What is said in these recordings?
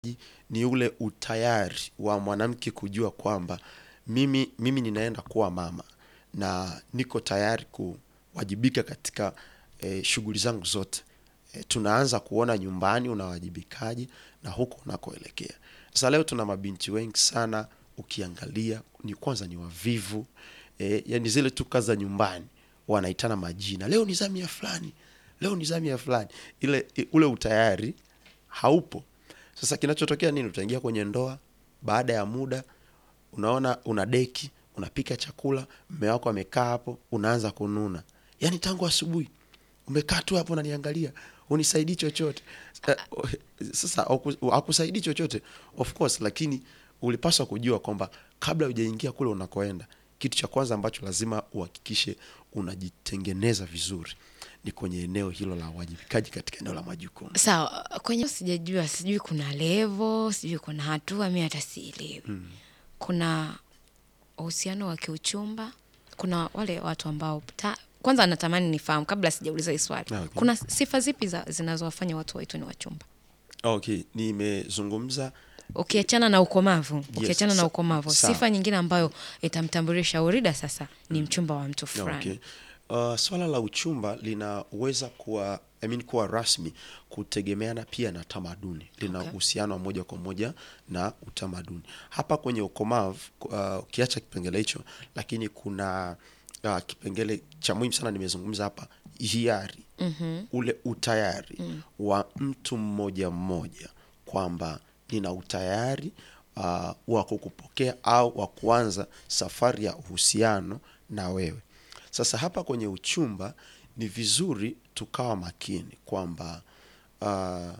ni ule utayari wa mwanamke kujua kwamba mimi, mimi ninaenda kuwa mama na niko tayari kuwajibika katika eh, shughuli zangu zote. Eh, tunaanza kuona nyumbani unawajibikaji na huko unakoelekea. Sasa leo tuna mabinti wengi sana, ukiangalia ni kwanza ni wavivu eh, yani zile tu kazi za nyumbani wanaitana majina, leo ni zamu ya fulani, leo ni zamu ya fulani, ile ule utayari haupo. Sasa kinachotokea nini? Utaingia kwenye ndoa, baada ya muda unaona una deki, unapika chakula, mme wako amekaa hapo, unaanza kununa, yaani tangu asubuhi umekaa tu hapo unaniangalia, unisaidii chochote. Eh, Sasa haku- hakusaidii chochote of course, lakini ulipaswa kujua kwamba kabla hujaingia kule unakoenda, kitu cha kwanza ambacho lazima uhakikishe unajitengeneza vizuri ni kwenye eneo hilo la uwajibikaji katika eneo la majukumu. Sawa, kwenye sijajua, sijui kuna levo, sijui kuna hatua, mi hata sielewi. Kuna uhusiano wa kiuchumba, kuna wale watu ambao ta, kwanza natamani nifahamu kabla sijauliza hii swali, Okay. kuna sifa zipi za, zinazowafanya watu waitwe ni wachumba? Okay, nimezungumza Ukiachana na ukomavu, ukiachana na sa- ukomavu, sawa. sifa nyingine ambayo itamtambulisha Urida sasa ni mchumba wa mtu fulani. Okay. Uh, swala la uchumba linaweza kuwa I mean, kuwa rasmi kutegemeana pia na tamaduni, lina Okay. uhusiano wa moja kwa moja na utamaduni. Hapa kwenye ukomavu uh, ukiacha kipengele hicho, lakini kuna uh, kipengele cha muhimu sana nimezungumza hapa, hiari ule utayari wa mtu mmoja mmoja kwamba nina utayari uh, wa kukupokea au wa kuanza safari ya uhusiano na wewe. Sasa hapa kwenye uchumba ni vizuri tukawa makini kwamba uh,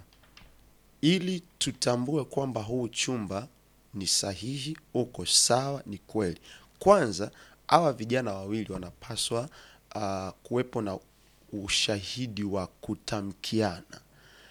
ili tutambue kwamba huu uchumba ni sahihi, uko sawa, ni kweli. Kwanza hawa vijana wawili wanapaswa uh, kuwepo na ushahidi wa kutamkiana.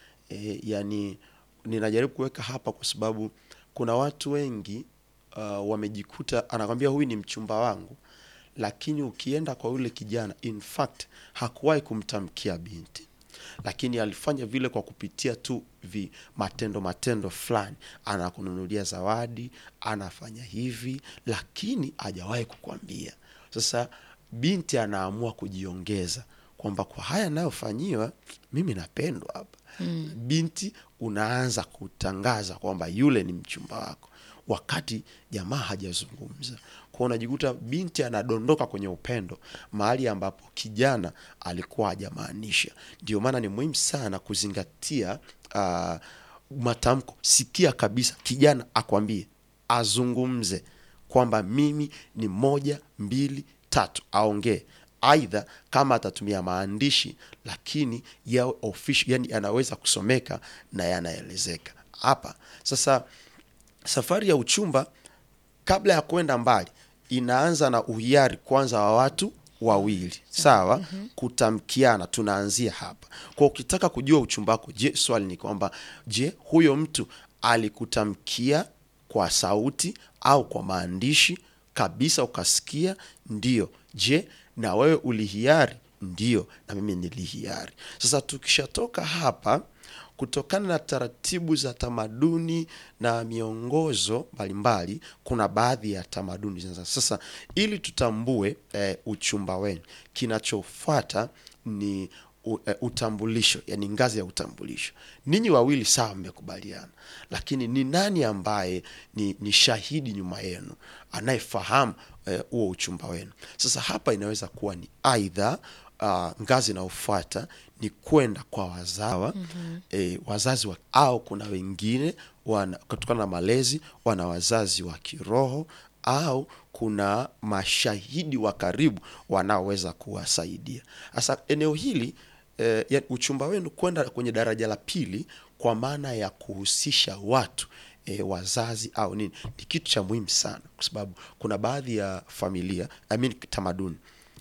E, yani ninajaribu kuweka hapa kwa sababu kuna watu wengi uh, wamejikuta anakwambia huyu ni mchumba wangu, lakini ukienda kwa yule kijana, in fact hakuwahi kumtamkia binti, lakini alifanya vile kwa kupitia tu vi matendo matendo fulani, anakununulia zawadi, anafanya hivi, lakini hajawahi kukwambia. Sasa binti anaamua kujiongeza kwamba kwa haya nayofanyiwa mimi napendwa hapa binti unaanza kutangaza kwamba yule ni mchumba wako wakati jamaa hajazungumza kwao unajikuta binti anadondoka kwenye upendo mahali ambapo kijana alikuwa hajamaanisha ndio maana ni muhimu sana kuzingatia uh, matamko sikia kabisa kijana akwambie azungumze kwamba mimi ni moja mbili tatu aongee aidha kama atatumia maandishi lakini yawe official, yani yanaweza kusomeka na yanaelezeka hapa sasa safari ya uchumba kabla ya kwenda mbali inaanza na uhiari kwanza wa watu wawili sawa kutamkiana tunaanzia hapa kwa ukitaka kujua uchumba wako je swali ni kwamba je huyo mtu alikutamkia kwa sauti au kwa maandishi kabisa ukasikia ndio je na wewe ulihiari ndio na mimi nilihiari sasa tukishatoka hapa kutokana na taratibu za tamaduni na miongozo mbalimbali kuna baadhi ya tamaduni zinaza sasa ili tutambue eh, uchumba wenu kinachofuata ni u, eh, utambulisho yani ngazi ya utambulisho ninyi wawili sawa mmekubaliana lakini ni nani ambaye ni, ni shahidi nyuma yenu anayefahamu eh, huo uchumba wenu sasa hapa inaweza kuwa ni aidha uh, ngazi inayofuata ni kwenda kwa wazawa mm-hmm. e, wazazi wa, au kuna wengine wana, kutokana na malezi wana wazazi wa kiroho au kuna mashahidi wa karibu wanaoweza kuwasaidia sasa eneo hili eh, ya uchumba wenu kwenda kwenye daraja la pili kwa maana ya kuhusisha watu e, wazazi au nini ni kitu cha muhimu sana kwa sababu kuna baadhi ya familia I mean, tamaduni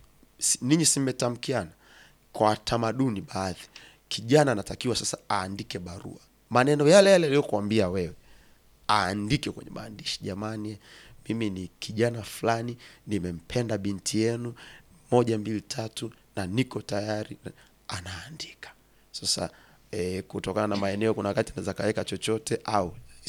si- ninyi simmetamkiana kwa tamaduni baadhi kijana anatakiwa sasa aandike barua maneno yale yale aliyokuambia wewe aandike kwenye maandishi jamani mimi ni kijana fulani nimempenda binti yenu moja mbili tatu na niko tayari anaandika sasa e, kutokana na maeneo kuna wakati naweza kaweka chochote au